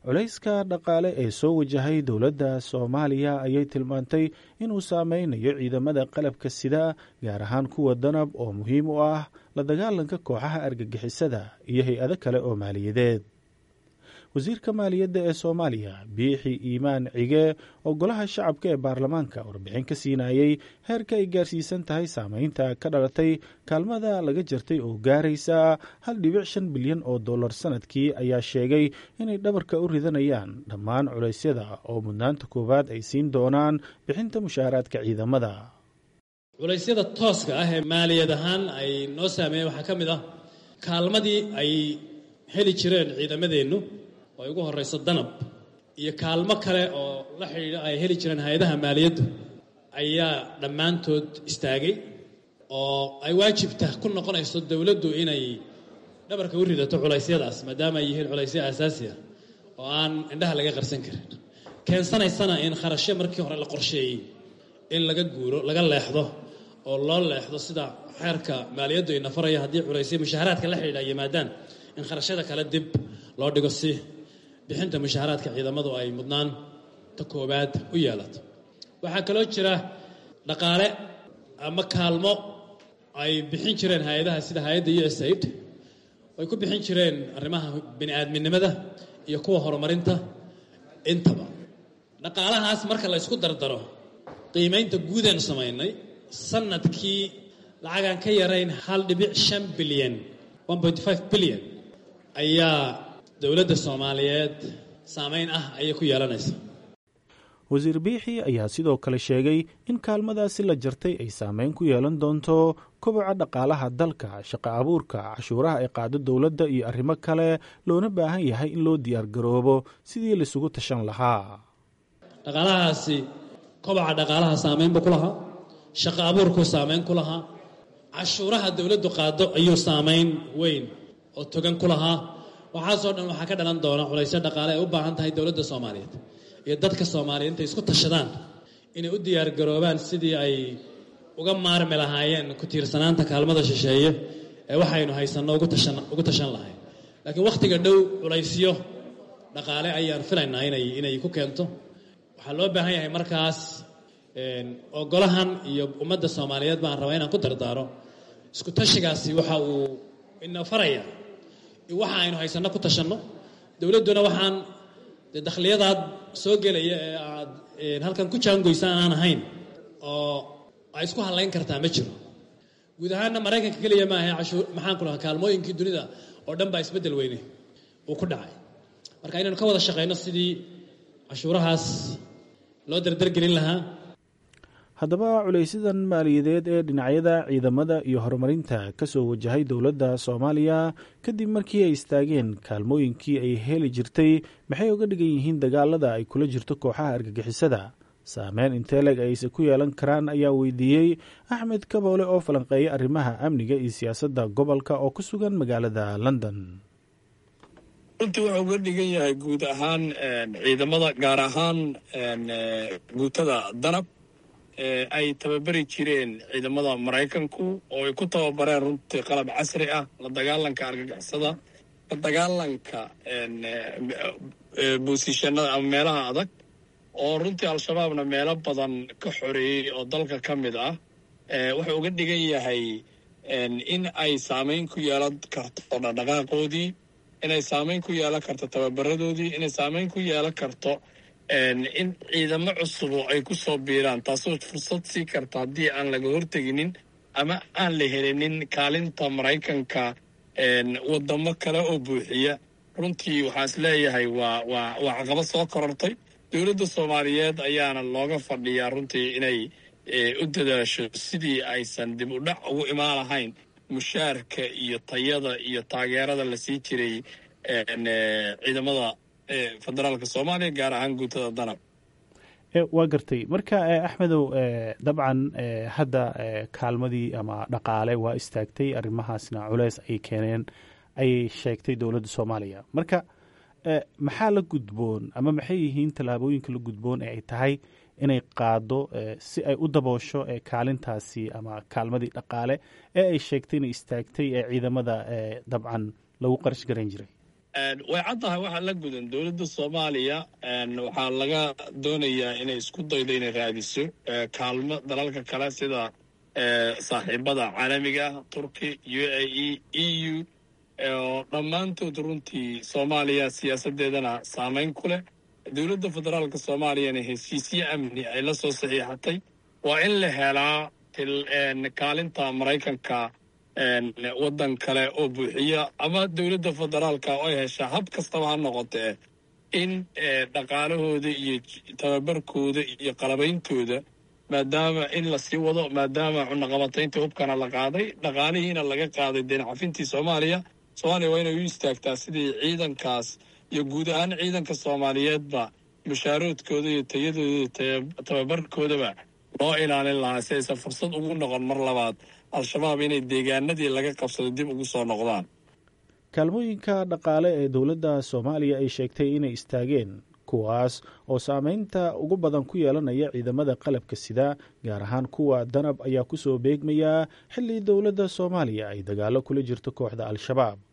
culayska dhaqaale ee soo wajahay dowladda soomaaliya ayay tilmaantay inuu saameynayo ciidamada qalabka sida gaar ahaan kuwa danab oo muhiim u ah la dagaalanka kooxaha argagixisada iyo hay-ado kale oo maaliyadeed wasiirka maaliyadda ee soomaaliya biixi iimaan cige oo golaha shacabka ee baarlamaanka warbixin ka siinayey heerka ay gaarsiisan tahay saameynta ka dhalatay kaalmada laga jartay oo gaaraysa hal dhibic shan bilyan oo dollar sanadkii ayaa sheegay inay dhabarka u ridanayaan dhammaan culeysyada oo mudnaanta koowaad ay siin doonaan bixinta mushaaraadka ciidamada culaysyada tooska ah ee maaliyad ahaan ay noo saameeyeen waxaa ka mid ah kaalmadii ay heli jireen ciidamadeennu oo ay ugu horrayso danab iyo kaalmo kale oo la xidhiidha ay heli jireen hay-adaha maaliyaddu ayaa dhammaantood istaagay oo ay waajibta ku noqonayso dowladdu inay dhabarka u ridato culaysyadaas maadaama ay yihiin culaysyo aasaasi ah oo aan indhaha laga qarsan karin keensanaysana in kharashyo markii hore la qorsheeyey in laga guuro laga leexdo oo loo leexdo sida xeerka maaliyaddu ay nafaraya haddii culaysyo mushaaharaadka la xidhiidha yimaadaan in kharashyada kale dib loo dhigo si bixinta mushaaharaadka ciidamadu ay mudnaan ta koowaad u yeelato waxaa kaloo jira dhaqaale ama kaalmo ay bixin jireen hay-adaha sida hay-adda u s aid ay ku bixin jireen arrimaha bini-aadminimada iyo kuwa horumarinta intaba dhaqaalahaas marka la ysku dardaro qiimaynta guudeenu samaynay sanadkii lacagaan ka yarayn hal dhibic shan bilyan bilyan ayaa dowladda soomaaliyeed saameyn ah ayay ku yeelanaysa wasiir biixi ayaa sidoo kale sheegay in kaalmadaasi la jartay ay saameyn ku yeelan doonto koboca dhaqaalaha dalka shaqo abuurka cashuuraha ay qaado dowladda iyo arrimo kale loona baahan yahay in loo diyaargaroobo sidii laisugu tashan lahaa dhaqaalahaasi koboca dhaqaalaha saameyn buu ku lahaa shaqo abuurkuu saameyn ku lahaa cashuuraha dowladdu qaado ayuu saameyn weyn oo togan ku lahaa waxaasoo dhan waxaa ka dhalan doona culaysyo dhaqaale ay u baahan tahay dowladda soomaaliyeed iyo dadka soomaaliyeed intay isku tashadaan inay u diyaargaroobaan sidii ay uga maarmi lahaayeen ku tiirsanaanta kaalmada shisheeye ee waxaynu haysanno ugu tashan lahayn laakiin wakhtiga dhow culaysyo dhaqaale ayaan filaynaa inay inay ku keento waxaa loo baahan yahay markaas oo golahan iyo ummadda soomaaliyeed baan rabaa inaan ku dardaaro isku tashigaasi waxa uu ina faraya waxa aynu haysanno ku tashanno dowladduna waxaan dee dakhliyadaad soo gelaya ee aad halkan ku jaangoysaan aan ahayn oo ay isku hadlayn kartaa ma jiro guud ahaanna maraykanka keliya maaha cashuur maxaan ku lahaa kaalmooyinkii dunida oo dhan baa isbeddel weyne uu ku dhacay marka inaynu ka wada shaqayno sidii cashuurahaas loo dardargelin lahaa haddaba culaysadan maaliyadeed ee dhinacyada ciidamada iyo horumarinta ka soo wajahay dowladda soomaaliya kadib markii ay istaageen kaalmooyinkii ay heli jirtay maxay uga dhigan yihiin dagaalada ay kula jirto kooxaha argagixisada saameyn inteleg ayse ku yeelan karaan ayaa weydiiyey axmed kaboole oo falanqeeya arrimaha amniga iyo siyaasadda gobolka oo ku sugan magaalada london runtii wuxuu uga dhigan yahay guud ahaan ciidamada gaar ahaan guutada danab ay tababari jireen ciidamada maraykanku oo ay ku tababareen runtii qalab casri ah la dagaalanka argagixisada la dagaalanka boosishanada ama meelaha adag oo runtii al-shabaabna meelo badan ka xoreeyey oo dalka ka mid ah wuxuu uga dhigan yahay in ay saameyn ku yeelan karto dhaqdhaqaaqoodii inay saameyn ku yeelan karto tababaradoodii inay saameyn ku yeelan karto in ciidamo cusubo ay ku soo biiraan taasoo fursad sii karta haddii aan laga horteginin ama aan la helinin kaalinta maraykanka wadamo kale oo buuxiya runtii waxaan is leeyahay waa waa waa caqabad soo korortay dowladda soomaaliyeed ayaana looga fadhiyaa runtii inay u dadaasho sidii aysan dib u dhac ugu imaan lahayn mushaarka iyo tayada iyo taageerada la sii jiray ciidamada federaalka soomaaliya gaar ahaan guutada danab waa gartay marka axmedow dabcan hadda kaalmadii ama dhaqaale waa istaagtay arrimahaasna culeys ay keeneen ayay sheegtay dowladda soomaaliya marka maxaa la gudboon ama maxay yihiin tallaabooyinka la gudboon ee ay tahay inay qaado si ay u daboosho kaalintaasi ama kaalmadii dhaqaale ee ay sheegtay inay istaagtay ee ciidamada dabcan lagu qarash garan jiray way caddahay waxaa la gudan dowladda soomaaliya waxaa laga doonayaa inay isku daydo inay raadiso kaalmo dalalka kale sida saaxiibada caalamiga ah turki u a e e u oo dhammaantood runtii soomaaliya siyaasaddeedana saameyn ku leh dowladda federaalka soomaaliyana heshiisyo amni ay la soo saxiixatay waa in la helaa kaalinta maraykanka waddan kale oo buuxiya ama dowladda federaalka oo ay heshaa hab kastaba ha noqotee in dhaqaalahooda iyo tababarkooda iyo qalabeyntooda maadaama in lasii wado maadaama cunaqabataynta hubkana la qaaday dhaqaalihiina laga qaaday deencafintii soomaaliya soomaaliya waa inay u istaagtaa sidii ciidankaas iyo guud ahaan ciidanka soomaaliyeedba mushaaroodkooda iyo tayadooda tababarkoodaba loo ilaalin lahaa si aysan fursad ugu noqon mar labaad al-shabaab inay deegaanadii laga qabsado dib ugu soo noqdaan kaalmooyinka dhaqaale ee dowladda soomaaliya ay sheegtay inay istaageen kuwaas oo saameynta ugu badan ku yeelanaya ciidamada qalabka sida gaar ahaan kuwa danab ayaa ku soo beegmaya xilli dowladda soomaaliya ay dagaalo kula jirto kooxda al-shabaab